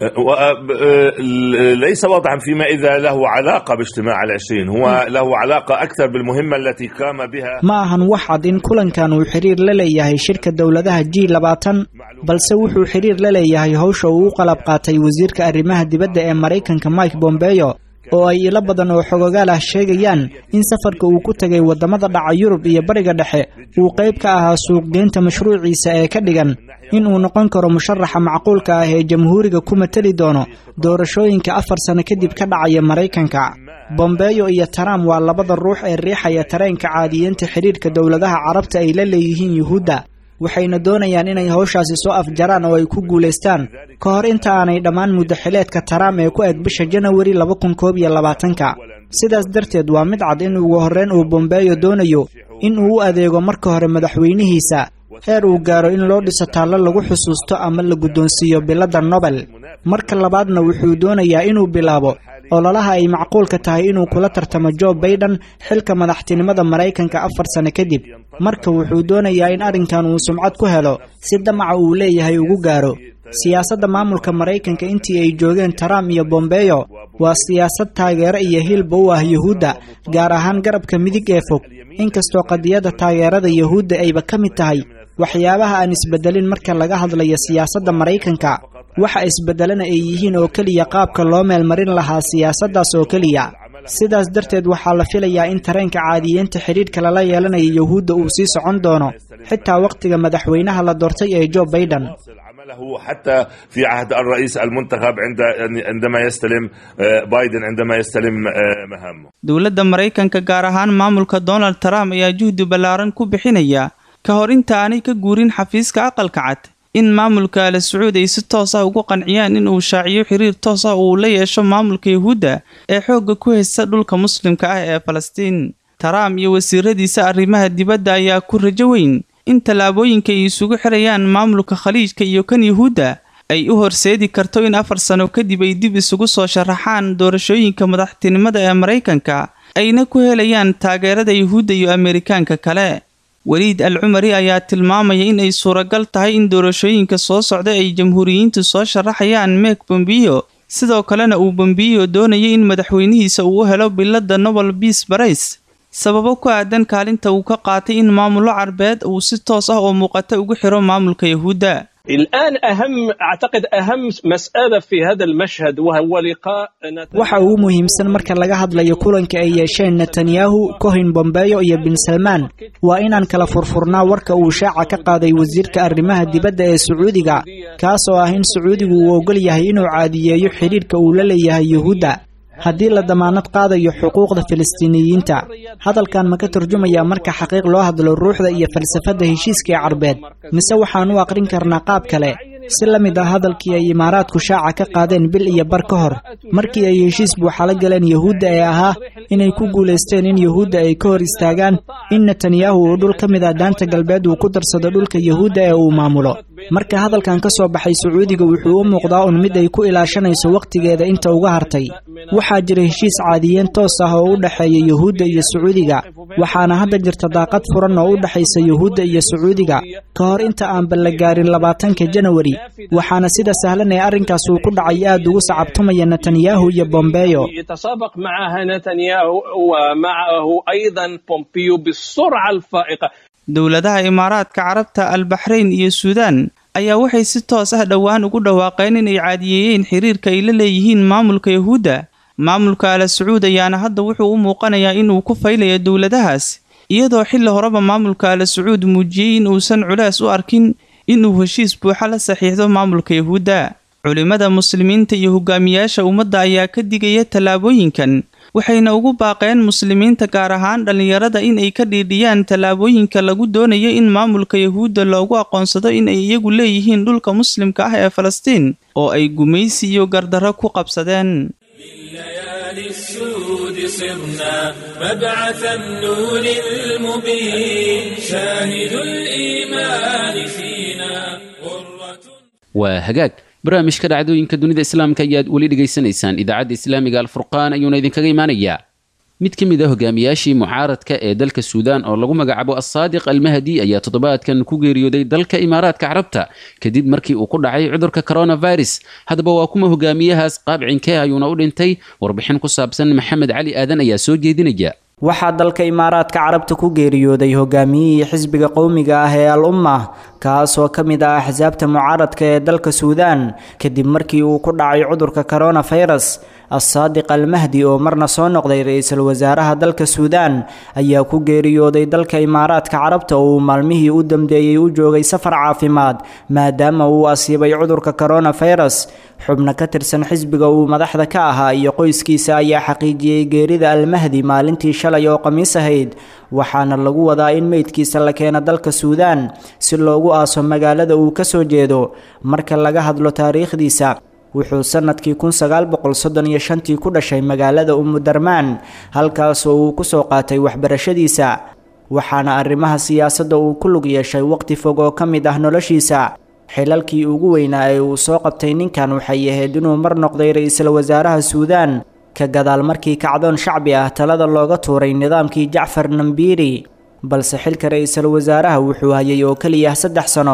ليس واضحا فيما إذا له علاقة باجتماع العشرين هو له علاقة أكثر بالمهمة التي قام بها ma ahan wax cad in kulankan uu xiriir la leeyahay shirka dowladaha g labaatan balse wuxuu xiriir la leeyahay howsha uu u qalab qaatay wasiirka arrimaha dibadda ee maraykanka mike bombeo oo ay ilo badan oo xogogaal ah sheegayaan in safarka uu ku tegay waddamada dhaca yurub iyo bariga dhexe uu qayb ka ahaa suuqgeynta mashruuciisa ee ka dhigan in uu noqon karo musharaxa macquulka ah ee jamhuuriga ku mateli doono doorashooyinka afar sano kadib ka dhacaya maraykanka bombeyo iyo trump waa labada ruux ee riixaya tareenka caadiyeenta xidhiirka dowladaha carabta ay la leeyihiin yuhuudda waxayna doonayaan inay howshaasi soo afjaraan oo ay ku guulaystaan ka hor inta aanay dhammaan muddaxileedka taraam ee ku eg bisha janawari laba kun koob iyo labaatanka sidaas darteed waa mid cad in ugu horreyn uu bombeyo doonayo in uu u adeego marka hore madaxweynihiisa heer uu gaaro in loo dhiso taallo lagu xusuusto ama la guddoonsiiyo biladda nobel marka labaadna wuxuu doonayaa inuu bilaabo ololaha ay macquulka tahay inuu kula tartamo jo baiden xilka madaxtinimada maraykanka afar sano kadib marka wuxuu doonayaa in arrinkan uu sumcad ku helo si damaca uu leeyahay ugu gaaro siyaasadda maamulka maraykanka intii ay joogeen trump iyo bombeyo waa siyaasad taageero iyo hilba u ah yuhuudda gaar ahaan garabka midig ee fog inkastoo qadiyadda taageerada yuhuudda ayba ka mid tahay waxyaabaha aan isbedelin marka laga hadlayo siyaasadda maraykanka waxa isbedelana ay yihiin oo keliya qaabka loo meelmarin lahaa siyaasaddaas oo keliya sidaas darteed waxaa la filayaa in tareenka caadiyeynta xidhiidhka lala yeelanaya yuhuudda uu sii socon doono xitaa wakhtiga madaxweynaha la doortay ee jo baiden حتى في عهد الرئيس المنتخب عند عندما يستلم بايدن عندما يستلم مهامه dowladda maraykanka gaar ahaan maamulka donald trump ayaa juhdi ballaaran ku bixinaya ka hor inta aanay ka guurin xafiiska aqalka cad in maamulka ala sacuud ay si toos ah ugu qanciyaan in uu shaaciyo xiriir toos ah uu la yeesho maamulka yuhuudda ee xoogga ku haysta dhulka muslimka ah ee falastiin trump iyo wasiiradiisa arrimaha dibadda ayaa ku rajo weyn in tallaabooyinka ay isugu xirayaan maamulka khaliijka iyo kan yuhuudda ay u horseedi karto in afar sano kadib ay dib isugu soo sharaxaan doorashooyinka madaxtinimada ee maraykanka ayna ku helayaan taageerada yuhuudda iyo ameerikaanka kale weliid al cumari ayaa tilmaamaya in ay suuragal tahay in doorashooyinka soo socda ay jamhuuriyiintu soo sharaxayaan meek bombiyo sidoo kalena uu bombiyo doonaya in madaxweynihiisa uu u helo biladda nobel bias barays sababo ku aadan kaalinta uu ka qaatay in maamullo carbeed uu si toos ah oo muuqata ugu xiro maamulka yuhuudda الآن أهم أعتقد أهم مسألة في هذا المشهد وهو لقاء waxa ugu muhiimsan marka laga hadlayo kulanka ay yeesheen netanyahu cohin bombeyo iyo bin salmaan waa inaan kala furfurnaa warka uu shaaca ka qaaday wasiirka arrimaha dibadda ee sacuudiga kaas oo ah in sacuudigu uu ogol yahay inuu caadiyeeyo xidhiidhka uu la leeyahay yuhuudda haddii la damaanad qaadayo xuquuqda filistiiniyiinta hadalkan ma ka turjumayaa marka xaqiiq loo hadlo ruuxda iyo falsafadda heshiiska ee carbeed mise waxaan u aqrin karnaa qaab kale si la mid ah hadalkii ay imaaraadku shaaca ka qaadeen bil iyo bar ka hor markii ay heshiis buuxalo galeen yuhuudda ee ahaa inay ku guulaysteen in yuhuudda ay ka hor istaagaan in netanyahu uu dhul ka mid ah daanta galbeed uu ku darsado dhulka yuhuudda ee uu maamulo marka hadalkan ka soo baxay sacuudiga wuxuu u muuqdaa un mid ay ku ilaashanayso wakhtigeeda inta uga hartay waxaa jira heshiis caadiyeen toos ah oo u dhexeeya yuhuudda iyo sacuudiga waxaana hadda jirta daaqad furan oo u dhexaysa yuhuudda iyo sacuudiga ka hor inta aanba la gaarin labaatanka janawari waxaana sida sahlan ee arrinkaas uu ku dhacay aad ugu sacabtumaya netanyahu iyo bombeyo يتسابق معها نتنياهو ومعه أيضا بومبيو بالسرعة الفائقة dowladaha imaaraadka carabta albaxrayn iyo suudaan ayaa waxay si toos ah dhowaan ugu dhawaaqeen inay caadiyeeyeen xiriirka ay la leeyihiin maamulka yuhuudda maamulka ala sacuud ayaana hadda wuxuu u muuqanayaa inuu ku faylayo dowladahaas iyadoo xilli horeba maamulka ala sacuud muujiyey in uusan culaas u arkin inuu heshiis buuxa la saxiixdo maamulka yuhuudda culimmada muslimiinta iyo hogaamiyaasha ummadda ayaa ka digaya tallaabooyinkan waxayna ugu baaqeen muslimiinta gaar ahaan dhallinyarada in ay ka dhiidhiyaan tallaabooyinka lagu doonayo in maamulka yuhuudda loogu aqoonsado in ay iyagu leeyihiin dhulka muslimka ah ee falastiin oo ay gumaysi iyo gardarro ku qabsadeen السود صرنا مبعث النور المبين شاهد الإيمان فينا waa hagaag barnaamijka dhacdooyinka dunida islaamka ayaad weli dhegaysanaysaan idaacadda islaamiga alfurqaan ayuuna idinkaga imaanayaa mid ka mid a hogaamiyaashii mucaaradka ee dalka suudaan oo lagu magacaabo assaadiq almahdi ayaa toddobaadkan ku geeriyooday dalka imaaraadka carabta kadib markii uu ku dhacay cudurka coronavirus haddaba waa kuma hogaamiyahaas qaabcinkee ayuuna u dhintay warbixin ku saabsan maxamed cali aadan ayaa soo jeedinaya waxaa dalka imaaraadka carabta ku geeriyooday hogaamiyihii xisbiga qowmiga ah ee al umma kaasoo ka mid ah axsaabta mucaaradka ee dalka suudaan kadib markii uu ku dhacay cudurka coronavirus assaadiq almahdi oo marna soo noqday ra-iisul wasaaraha dalka suudaan ayaa ku geeriyooday dalka imaaraadka carabta oo uu maalmihii u dambeeyey u joogay safar caafimaad maadaama uu asiibay cudurka coronavirus xubno ka tirsan xisbiga uu madaxda ka ahaa iyo qoyskiisa ayaa xaqiijiyey geerida almahdi maalintii shalay oo khamiis ahayd waxaana lagu wadaa in meydkiisa la keeno dalka suudaan si loogu aaso magaalada uu ka soo jeedo marka laga hadlo taariikhdiisa wuxuu sanadkii kun sagaal boqol soddon iyo shantii ku dhashay magaalada umudarmaan halkaasoo uu kusoo qaatay waxbarashadiisa waxaana arrimaha siyaasadda uu ku lug yeeshay waqti fog oo ka mid ah noloshiisa xilalkii ugu weynaa ee uu soo qabtay ninkan waxay ahayd inuu mar noqday ra-iisul wasaaraha suudaan ka gadaal markii kacdoon shacbi ah talada looga tuuray nidaamkii jacfar nambiiri balse xilka ra-iisul wasaaraha wuxuu hayay oo keliya saddex sano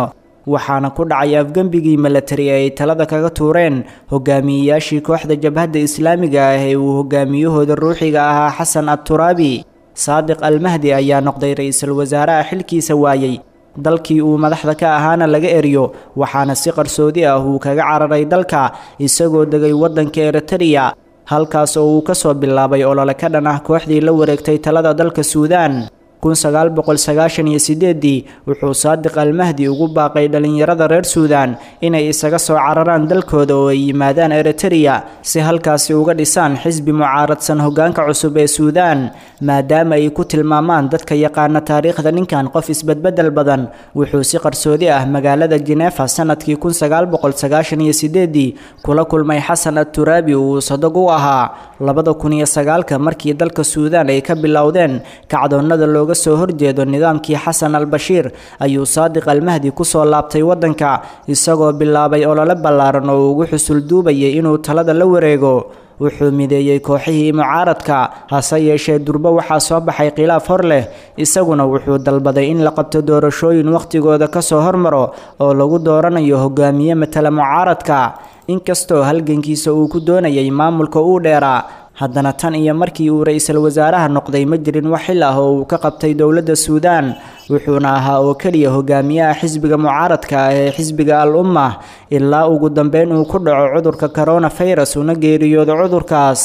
waxaana ku dhacay afgembigii milatari ee ay talada kaga tuureen hogaamiyeyaashii kooxda jabhadda islaamiga ah ee uu hogaamiyahooda ruuxiga ahaa xasan adturaabi saadiq almahdi ayaa noqday ra-iisul wasaaraha xilkiisa waayey dalkii uu madaxda ka ahaana laga eriyo waxaana si qarsoodi ah uu kaga cararay dalka isagoo degay waddanka eritreya halkaas oo uu ka soo bilaabay olole ka dhan ah kooxdii la wareegtay talada dalka suudaan kun sagaal boqol sagaashan iyo sideedii wuxuu saadiq almahdi ugu baaqay dhallinyarada reer suudaan inay isaga soo cararaan dalkooda oo ay yimaadaan eritreya si halkaasi uga dhisaan xisbi mucaaradsan hoggaanka cusub ee suudaan maadaama ay ku tilmaamaan dadka yaqaana taariikhda ninkan qof isbedbeddel badan wuxuu si qarsoodi ah magaalada jenefa sanadkii kun sagaal boqol sagaashan iyo sideedii kula kulmay xasan adturaabi uu sadog u ahaa labada kun iyo sagaalka markii dalka suudaan ay ka bilowdeen kacdoonnada looga soo horjeedo nidaamkii xasan al-bashiir ayuu saadiq almahdi kusoo laabtay waddanka isagoo bilaabay olole ballaaran oo ugu xusul duubayay inuu talada la wareego wuxuu mideeyey kooxihii mucaaradka hase yeeshee durbo waxaa soo baxay khilaaf hor leh isaguna wuxuu dalbaday in la qabto doorashooyin wakhtigooda kasoo hormaro oo lagu dooranayo hogaamiye matala mucaaradka inkastoo halgankiisa uu ku doonayay maamulka uu dheeraa haddana tan iyo markii uu ra-iisul wasaaraha noqday ma jirin wax xil ah oo uu ka qabtay dowladda suudaan wuxuuna ahaa oo keliya hogaamiyaha xisbiga mucaaradka ah ee xisbiga al ummah ilaa ugu dambeyn uu ku dhaco cudurka coronafirus una geeriyoodo cudurkaas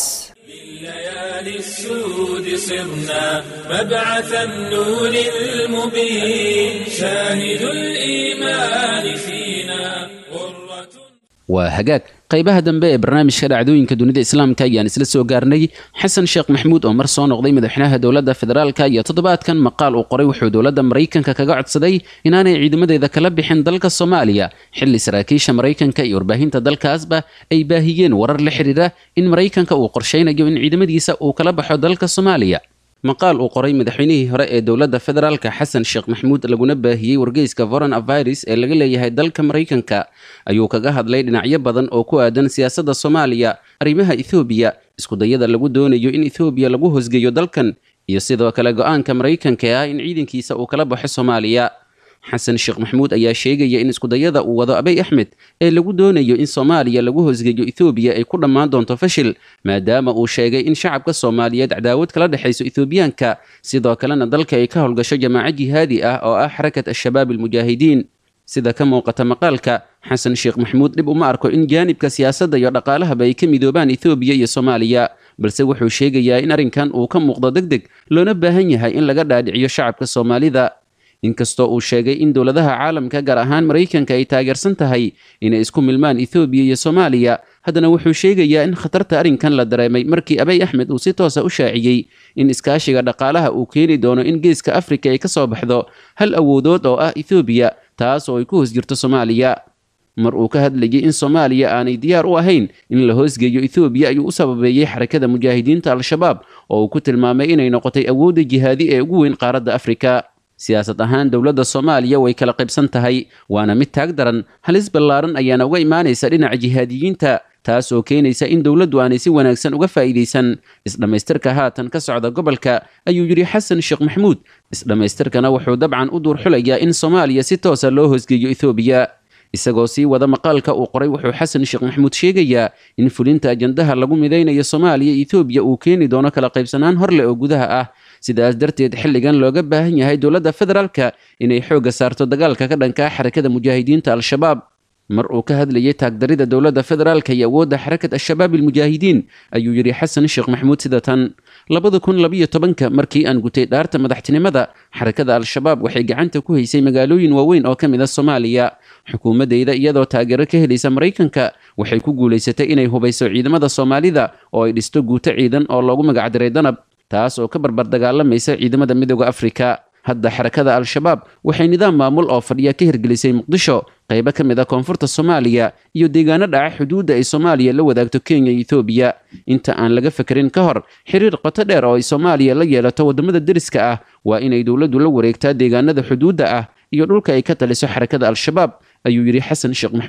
السود صرنا مبعث النور المبين شاهد الإيمان فينا waa hagaag qaybaha dambe ee barnaamijka dhacdooyinka dunida islaamka ayaan isla soo gaarnay xasan sheekh maxamuud oo mar soo noqday madaxweynaha dowladda federaalka iyo toddobaadkan maqaal uu qoray wuxuu dowladda maraykanka kaga codsaday inaanay ciidamadeeda kala bixin dalka soomaaliya xilli saraakiisha maraykanka iyo warbaahinta dalkaasba ay baahiyeen warar la xidhiira in maraykanka uu qorshaynayo in ciidamadiisa uu kala baxo dalka soomaaliya maqaal uu qoray madaxweynihii hore ee dowladda federaalka xasan sheekh maxamuud laguna baahiyey wargeyska foreign avirus ee laga leeyahay dalka maraykanka ayuu kaga hadlay dhinacyo badan oo ku aadan siyaasadda soomaaliya arrimaha ethoobiya iskudayada lagu doonayo in ethoobiya lagu hosgeeyo dalkan iyo sidoo kale go-aanka maraykanka ah in ciidankiisa uu kala baxo soomaaliya xasan sheekh maxamuud ayaa sheegaya in iskudayada uu wado abay axmed ee lagu doonayo in soomaaliya lagu hosgeeyo ethoobiya ay ku dhammaan doonto fashil maadaama uu sheegay in shacabka soomaaliyeed cadaawad kala dhexayso ethoobiyaanka sidoo kalena dalka ay ka howlgasho jamaaco jihaadi ah oo ah xarakat al-shabaab almujaahidiin sida ka muuqata maqaalka xasan sheekh maxamuud dhib uma arko in jaanibka siyaasadda iyo dhaqaalahaba ay ka midoobaan ethoobiya iyo soomaaliya balse wuxuu sheegayaa in arrinkan uu ka muuqdo deg deg loona baahan yahay in laga dhaadhiciyo shacabka soomaalida inkastoo uu sheegay in dowladaha caalamka gaar ahaan maraykanka ay taageersan tahay inay isku milmaan ethoobiya iyo soomaaliya haddana wuxuu sheegayaa in khatarta arrinkan la dareemay markii abay axmed uu si toosa u shaaciyey in iskaashiga dhaqaalaha uu keeni doono in geeska afrika ay ka soo baxdo hal awoodood oo ah ethoobiya taas oo ay ku hoos jirto soomaaliya mar uu ka hadlayay in soomaaliya aanay diyaar u ahayn in la hoosgeeyo ethoobiya ayuu u sababeeyey xarakada mujaahidiinta al-shabaab oo uu ku tilmaamay inay noqotay awoodda jihaadi ee ugu weyn qaaradda afrika siyaasad ahaan dowladda soomaaliya way kala qaybsan tahay waana mid taag daran halis ballaaran ayaana uga imaanaysa dhinaca jihaadiyiinta taas oo keenaysa in dowladdu aanay si wanaagsan uga faa'iidaysan isdhammaystirka haatan ka socda gobolka ayuu yidhi xasan sheekh maxamuud isdhammaystirkana wuxuu dabcan u duur xulayaa in soomaaliya si toosa loo hoosgeeyo ethoobiya isagoo sii wada maqaalka uu qoray wuxuu xasan sheekh maxamuud sheegayaa in fulinta ajandaha lagu midaynayo soomaaliya ethoobiya uu keeni doono kala qaybsanaan hor leh oo gudaha ah sidaas darteed xilligan looga baahan yahay dowladda federaalka inay xoogga saarto dagaalka ka dhanka ah xarakada mujaahidiinta al-shabaab mar uu ka hadlayay taagdarida dowladda federaalka iyo awoodda xarakat al-shabaab almujaahidiin ayuu yidhi xasan sheekh maxamuud sida tan labada kun labiyo tobanka markii aan gutay dhaarta madaxtinimada xarakada al-shabaab waxay gacanta ku haysay magaalooyin waaweyn oo ka mid a soomaaliya xukuumaddeyda iyadoo taageero ka helaysa maraykanka waxay ku guulaysatay inay hubayso ciidamada soomaalida oo ay dhisto guuto ciidan oo loogu magacdiray danab taas oo ka barbar dagaalamaysa ciidamada midooda afrika hadda xarakada al-shabaab waxay nidaam maamul oo fadhiya ka hirgelisay muqdisho qaybo ka mid a koonfurta soomaaliya iyo deegaano dhaca xuduudda ay soomaaliya la wadaagto kenya iyo ethoobiya inta aan laga fekerin ka hor xiriir qoto dheer oo ay soomaaliya la yeelato waddamada deriska ah waa inay dowladdu la wareegtaa deegaanada xuduudda ah iyo dhulka ay ka taliso xarakada al-shabaab ayuu yidhi xasan sheekh maxamuud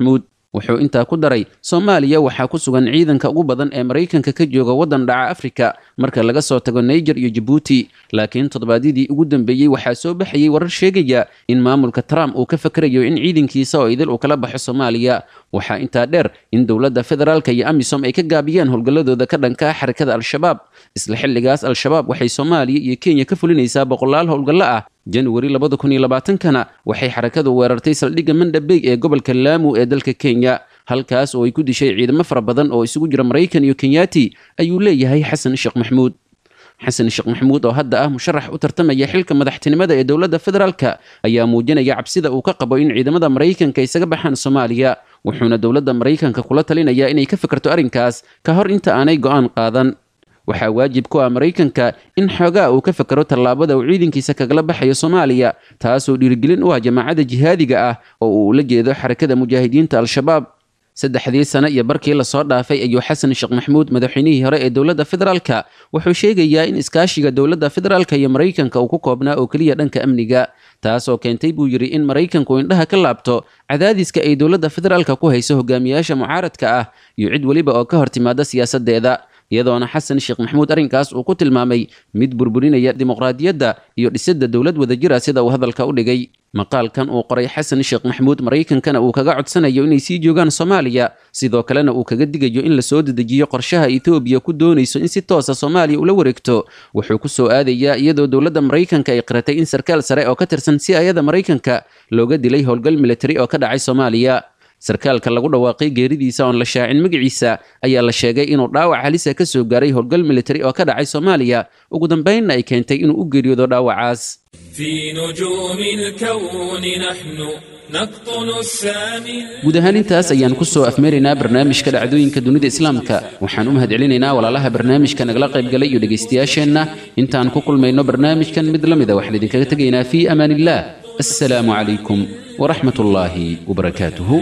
wuxuu intaa ku daray soomaaliya waxaa ku sugan ciidanka ugu badan ee maraykanka ka jooga waddan dhaca afrika marka laga soo tago naiger iyo jabuuti laakiin toddobaadyadii ugu dambeeyey waxaa soo baxayay warar sheegaya in maamulka trump uu ka fakarayo in ciidankiisa oo idil uu kala baxo soomaaliya waxaa intaa dheer in dowladda federaalka iyo amisom ay ka gaabiyeen howlgalladooda ka dhanka ah xarakada al-shabaab isla xilligaas al-shabaab waxay soomaaliya iyo kenya ka fulinaysaa boqolaal howlgallo ah januari labada kun iyo labaatankana waxay xarakadu weerartay saldhigga mandhabey ee gobolka laamu ee dalka kenya halkaas oo ay ku dishay ciidamo fara badan oo isugu jira maraykan iyo kenyaati ayuu leeyahay xasan sheekh maxmuud xasan sheekh maxamuud oo hadda ah musharax u tartamaya xilka madaxtinimada ee dowladda federaalka ayaa muujinaya cabsida uu ka qabo in ciidamada maraykanka isaga baxaan soomaaliya wuxuuna dowladda maraykanka kula talinayaa inay ka fikirto arrinkaas ka hor inta aanay go'aan qaadan waxaa waajib ku ah maraykanka in xoogaa uu ka fakero tallaabada uu ciidankiisa kagala baxayo soomaaliya taasoo dhiirigelin u ah jamaacadda jihaadiga ah oo uu ula jeedo xarakada mujaahidiinta al-shabaab saddexdii sano iyo barkii lasoo dhaafay ayuu xasan sheekh maxamuud madaxweynihii hore ee dowladda federaalka wuxuu sheegayaa in iskaashiga dowladda federaalka iyo maraykanka uu ku koobnaa oo keliya dhanka amniga taasoo keentay buu yidhi in maraykanku indhaha ka laabto cadaadiska ay dowladda federaalka ku hayso hogaamiyaasha mucaaradka ah iyo cid weliba oo ka hor timaada siyaasaddeeda iyadoona xasan sheekh maxamuud arrinkaas uu ku tilmaamay mid burburinaya dimuqraadiyadda iyo dhisidda dowlad wadajira sida uu hadalka u dhigay maqaalkan uu qoray xasan sheekh maxamuud maraykankana uu kaga codsanayo inay sii joogaan soomaaliya sidoo kalena uu kaga digayo in lasoo dedejiyo qorshaha etoobiya ku doonayso in si toosa soomaaliya ula wareegto wuxuu ku soo aadayaa iyadoo dowladda maraykanka ay qiratay in sarkaal sare oo ka tirsan si ayada maraykanka looga dilay howlgal militari oo ka dhacay soomaaliya sarkaalka lagu dhawaaqay geeridiisa oon la shaacin magaciisa ayaa la sheegay inuu dhaawac halisa ka soo gaaray howlgal militari oo ka dhacay soomaaliya ugu dambaynna ay keentay inuu u geeriyoodo dhaawacaas في نجوم الكون نحن نقطن السامي guud ahaan intaas ayaan ku soo afmeeraynaa barnaamijka dhacdooyinka dunida islaamka waxaan u mahadcelinaynaa walaalaha barnaamijka nagala qaybgalay iyo dhegaystayaasheenna intaan ku kulmayno barnaamijkan mid la mida waxaan idinkaga tegaynaa fii amaan illah assalaamu calaykum waraxmat ullaahi wabarakaatuhu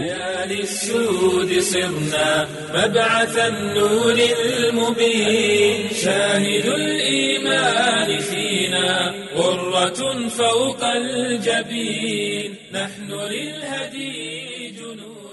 للسود صرنا مبعث النور المبين شاهد الإيمان فينا غرة فوق الجبين نحن للهدي جنود